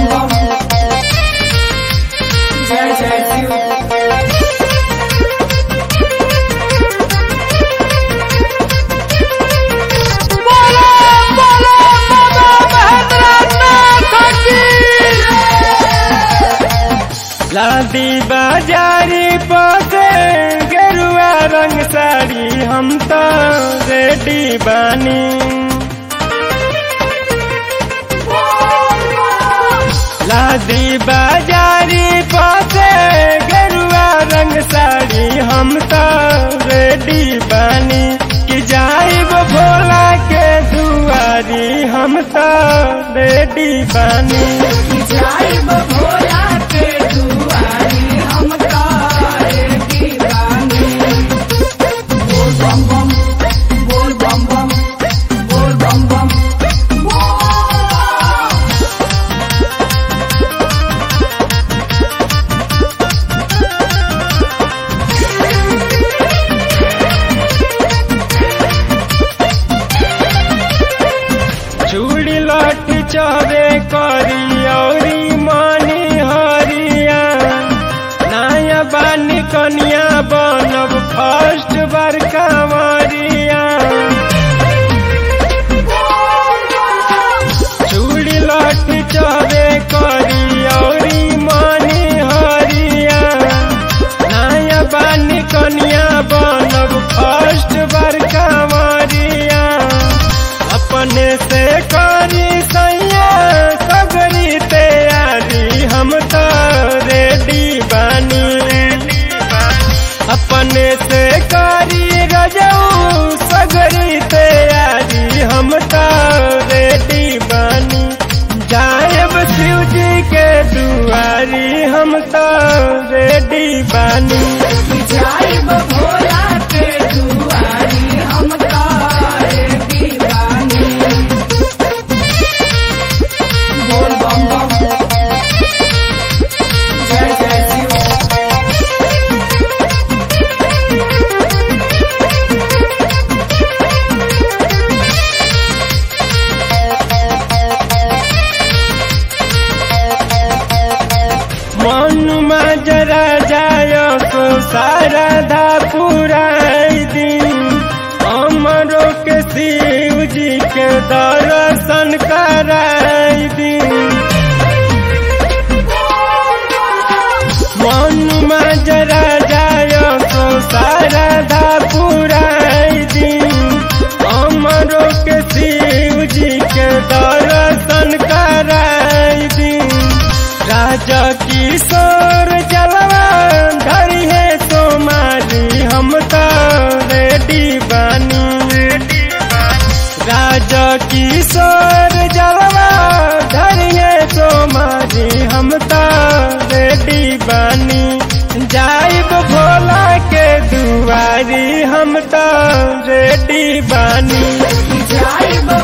बम बम जय जय शिव लादी बाजारी पसे गेरुआ रंग साड़ी हम तो रेडी बानी लादी बाजारी पसे गेरुआ रंग साड़ी हम तो रेडी बानी कि जाइब भोला के दुआरी हम तो रेडी बानी जाइब भोला के दुआरी हम तारे दीवानी बोल बम बम बोल बम बम बोल बम बम बोल चूड़ी लाठी चावे करी औरी मानी हरिया नया बानी कनिया बनब फर्स्ट बार कांवरिया चूड़ी लाठी चावे करी औरी मानी हरिया नया बानी कनिया बनब फर्स्ट बार कांवरिया अपने से करी सैया सगरी तैयारी हम तो रेडी बानी अपने से करी रजऊ सगरी तैयारी हम तो रेडी बानी जायब शिव जी के दुआरी हम तो रेडी बानी जाइब भोला के दुआरी हम तारे दीवानी बोल बम बम जय जय शिव मन मजरा जायो तो सारा धा पुराई दिन हमरो के शिव जी के दर्शन कराई दिन मन मजरा जायो तो सारा धा पुराई दिन हमरो के शिव जी के दर्शन कराई दिन राजा किशोर जलवा धरी है तुम्हारी हम तो रेडी बानी राजा किशोर जलवा धरी है तुम्हारी हम तो रेडी बानी जाइब भोला के दुआरी हम तो रेडी बानी जाइब